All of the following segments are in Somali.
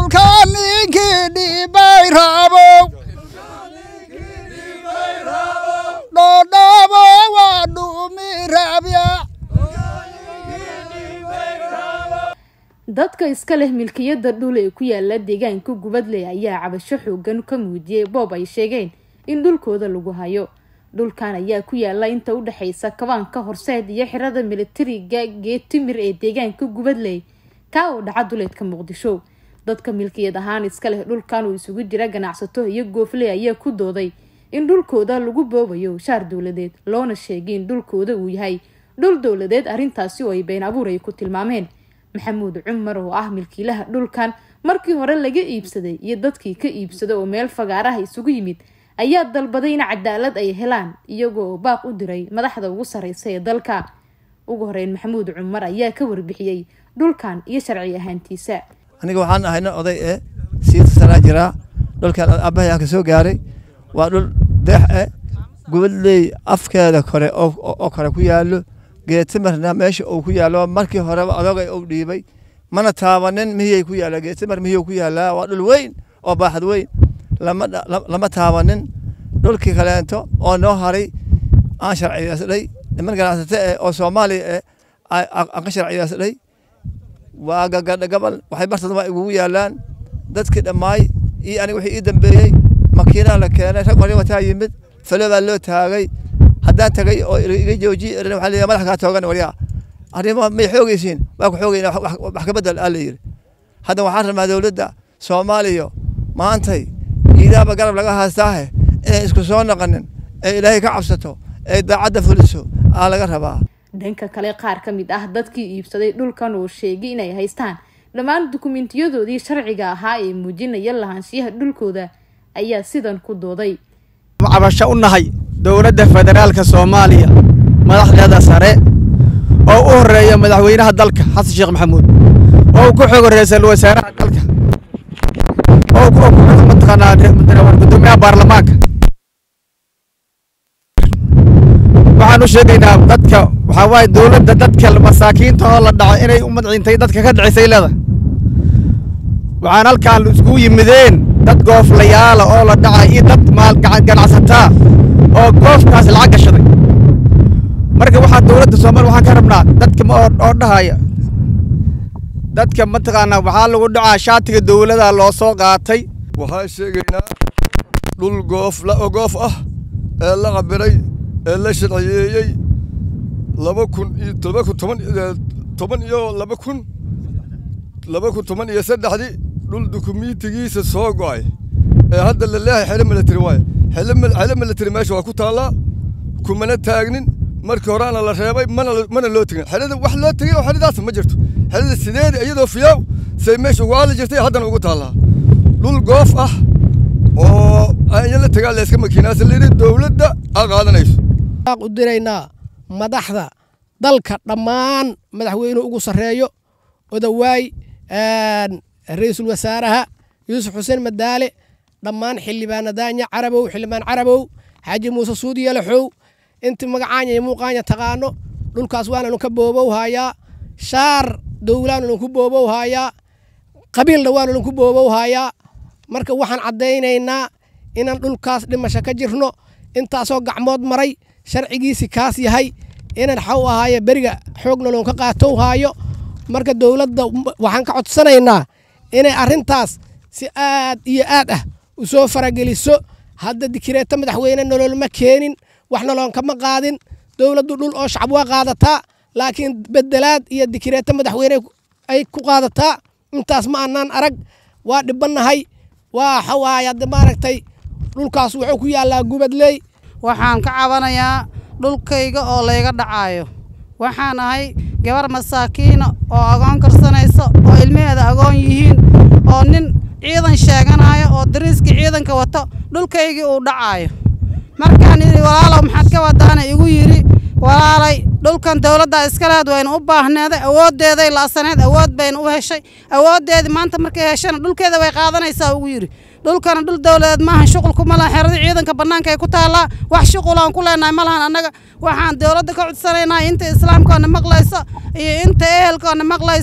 ninkii dhibay rabow dhodhabo waa dhumi rabya dadka iska leh milkiyada dhul ee ku yaala deegaanka gubadley ayaa cabasho xoogan ka muujiyay boob ay sheegeen in dhulkooda lagu hayo dhulkan ayaa ku yaala inta u dhexeysa kabaanka horseed iyo xirada militariga geetimir ee deegaanka gubadley kaa oo dhaca duleedka muqdisho dadka milkiyad ahaan iska leh dhulkan uu isugu jira ganacsato iyo goofley ayaa ku dooday in dhulkooda lagu boobayo shaar dowladeed loona sheegay in dhulkooda uu yahay dhul dowladeed arrintaasi oo ay been abuur ay ku tilmaameen maxamuud cumar oo ah milkiilaha dhulkan markii hore laga iibsaday iyo dadkii ka iibsada oo meel fagaaraha isugu yimid ayaa dalbaday in cadaalad ay helaan iyagoo baaq u diray madaxda ugu sareysa ee dalka ugu horeyn maxamuud cumar ayaa ka warbixiyey dhulkan iyo sharci ahaantiisa aniga waxaan ahayna oday ee siita sanaa jiraa dhulkan aabbahay aan ka soo gaaray waa dhul deex eh gubadley afkeeda kore oo kore ku yaallo geetimarna meesha uu ku yaallo markii horeba adogay uu dhiibay mana taabanin mihiyay ku yaalla geetimar mihiyuu ku yaallaa waa dhul weyn oo baaxad weyn lama taabanin dhulkii kaleento oo noo haray aan sharciyeysdhay niman ganacsato eh oo soomaaliya eh aan ka sharciyeysdhay waa gagadha gabal waxay bartooda waa igugu yaallaan dadkii dhammaay iyo aniga wixii ii dambeeyey makiinaa la keenay rag wali wataa yimid falo baa loo taagay haddaan tagay oo iga joojiye erin waxaa leeyahay madax kaa toogan waryaa arrimo may xoogaysiin waa ku xoogayna wax ka bedel aa la yidhi hadda waxaan rabnaa dowladda soomaaliya maantay iidaaba garab laga haystaahe inay isku soo noqonin ee ilaahay ka cabsato ee daacadda fuliso aa laga rabaa dhanka kale qaar ka mid ah dadkii iibsaday dhulkan oo sheegay inay haystaan dhammaan dukumiintiyadoodii sharciga ahaa ee muujinaya lahaanshiyaha dhulkooda ayaa sidan ku dooday cabasho u nahay dowladda federaalka soomaaliya madaxdeeda sare oo u horeeya madaxweynaha dalka xasan sheekh maxamuud oo ku xogo ra-iisul wasaaraha dalka oo ku xogo mataqaanaa gudoomiyaha baarlamaanka waxaan u sheegaynaa dadka waxaa waaye dowladda dadka masaakiinta oo la dhaco inay u madciintay dadka ka dhicisay leeda waxaan halkaan iskugu yimideen dad gooflayaala oo la dhacay iyo dad ganacsataa oo goofkaas lacag gashaday marka waxaa dowladda soomaaliya waxaan ka rabnaa dadka oo dhahaya dadka mataqaanaa waxaa lagu dhacaa shaatiga dowladda loo soo qaatay waxaan sheegaynaa dhul goof goof ah ee la cabiray ee la sharciyeeyey laba kun iyo toba kun toban toban iyo laba kun laba kun toban iyo saddexdii dhul dukumiintigiisa soo go'ay ee hadda la leeyahay xele military waaye xele military meesha waa ku taallaa kumana taagnin markii horeana la reebay mana mana loo tegin xelada wax loo tegay oo xeladaas ma jirto xelada sideeda iyadoo fiyaaw say meesha ugu aali jirtay haddana ugu taallaa dhul goof ah oo aya la tagaa layska makiinaasa layidhi dowladda a qaadanayso u diraynaa madaxda dalka dhammaan madaxweynuhu ugu sarreeyo odawaay ra-iisul wasaaraha yuusuf xuseen madaale dhammaan xildhibaana daanya carabow xildhibaan carabow xaaji muuse suudi yalaxow inti magacaanya iyo muuqaanya taqaano dhulkaas waananu ka boobow haayaa shaar dowlaananu ku boobow haayaa qabiilna waananu ku boobow haayaa marka waxaan caddaynaynaa inaan dhulkaas dhimasho ka jirno intaasoo gacmood maray sharcigiisi kaas yahay inaan xaw ahaaye beriga xoogna loon ka qaatow haayo marka dowladda waxaan ka codsanaynaa inay arrintaas si aad iyo aad ah u soo farageliso hadda dikireeto madaxweyne nololma keenin wax noloonkama qaadin dowladdu dhul oo shacab waa qaadataa laakiin bedelaad iyo dikireeto madaxweyne ay ku qaadataa intaas ma annaan arag waa dhibannahay waa xawaaya hadda maaragtay dhulkaas wuxuu ku yaallaa gubadley waxaan ka cabanayaa dhulkayga oo layga dhacaayo waxaan ahay gabar masaakiina oo agoon karsanaysa oo ilmaheeda agoon yihiin oo nin ciidan sheeganayo oo dariiskii ciidanka wato dhulkaygii uu dhacaayo markaan idhi walaalow maxaad ka wadaana igu yidhi walaalay dhulkan dowladda iskaleed wayna u baahneeday awooddeeday la'saneed awood bayna u heshay awooddeedii maanta markay heshana dhulkeeda way qaadanaysaa ugu yidhi dhulkana dhul dowladeed maahan shuqul kuma lahan xeradii ciidanka bannaanka ay ku taallaa wax shuqul aan ku leenahay ma lahan annaga waxaan dowladda ka codsanaynaa inta islaamkoona maqlaysa iyo inta ehelkoona maqlaysa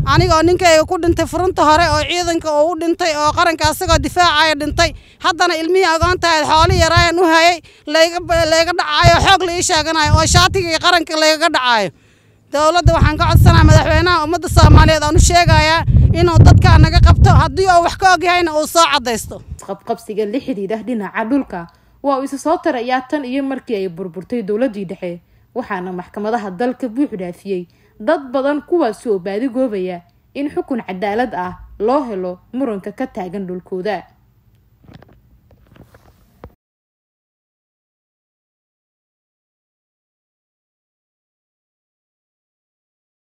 anigoo ninkayga ku dhintay furunta hore oo ciidanka uu u dhintay oo qaranka asagoo difaacaya dhintay haddana ilmihii agoontahayd xooli yaraayan u hayay layga layga dhacaayo xoog la ii sheeganayo oo shaatigii qaranka laygaga dhacaayo dowladda waxaan ka codsanaya madaxweynaha ummadda soomaaliyeed aan u sheegayaa inuu dadkaa naga qabto haddii uu wax ka ogyahayna uu soo caddaysto isqabqabsiga la xidhiidha dhinaca dhulka waa uu isa soo tarayaa tan iyo markii ay burburtay dowladdii dhexe waxaana maxkamadaha dalka buux dhaafiyey dad badan kuwaasi oo baadigoobaya in xukun cadaalad ah loo helo muranka ka taagan dhulkooda